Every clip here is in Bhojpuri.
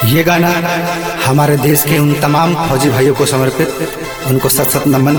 ये गाना हमारे देश के उन तमाम फौजी भाइयों को समर्पित उनको सत सत नमन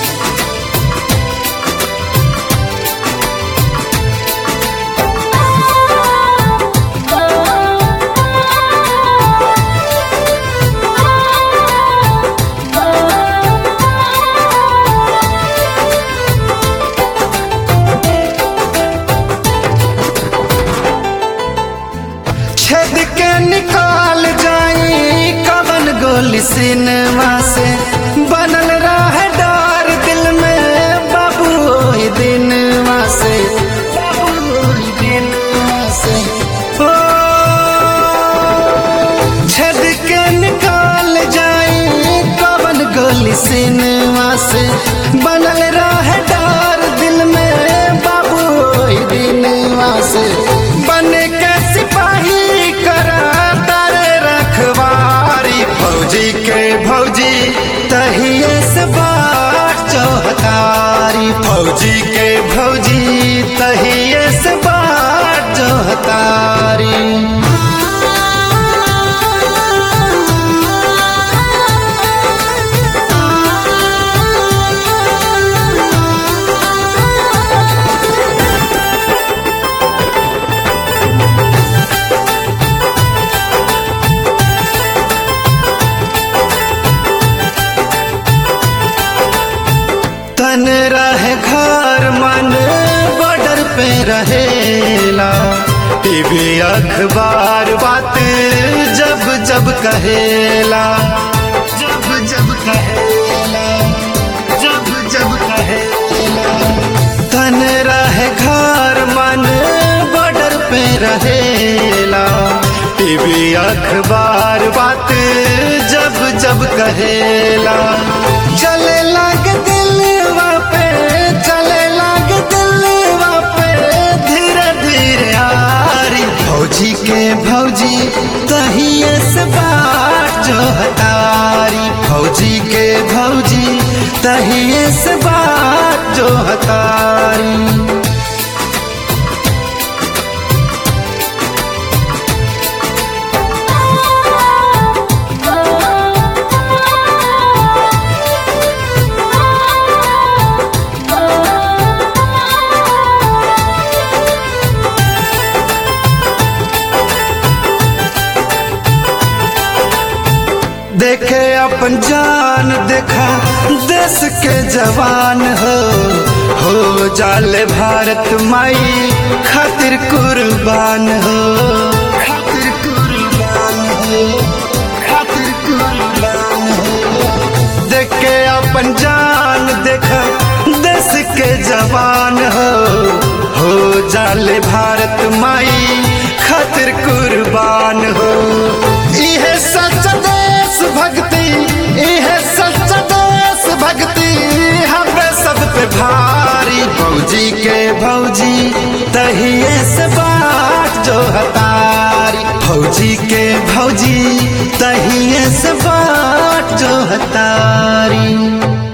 छेद के निकाल जाई कवन गोली सिनेमा से बनल रहे डर दिल में बाबू ओही दिनवा से बाबू ओही दिनवा से ओ छेद के निकाल जाई कवन गोली सिनेमा से बनल रहे डर दिल में बाबू ओही दिनवा से बन के सिपाही करा तारे रखवारी फौजी के भौजी तहिए से बाट चौहतारी फौजी के भौजी तहिए से बाट चौहतारी तन रहे घर मन बॉर्डर पे रहेला टीवी अखबार बात जब जब कहेला जब जब कहेला जब जब कहेला तन रहे घर मन बॉर्डर पे रहेला टीवी अखबार बात जब जब कहेला चले लग दिलवा पे चले लग दिलवा पे धीरे धीरे आरी भौजी के भौजी तहिए से बाट जो हतारी भौजी के भौजी तहिए से बाट जो हतारी देखे अपन जान देखा देश के जवान हो हो जाले भारत माई खातिर कुर्बान हो खातिर कुर्बान हो खातिर कुर्बान हो देखे अपन जान देखा देश के जवान हो हो जाले भारत माई खातिर कुर्बान हो इहे सच देश भक्ति इहे सच देश भक्ति हमें सब पे भारी भौजी के भौजी तहिए से बाट जो हतारी भौजी के भौजी तहिए से बाट जो हतारी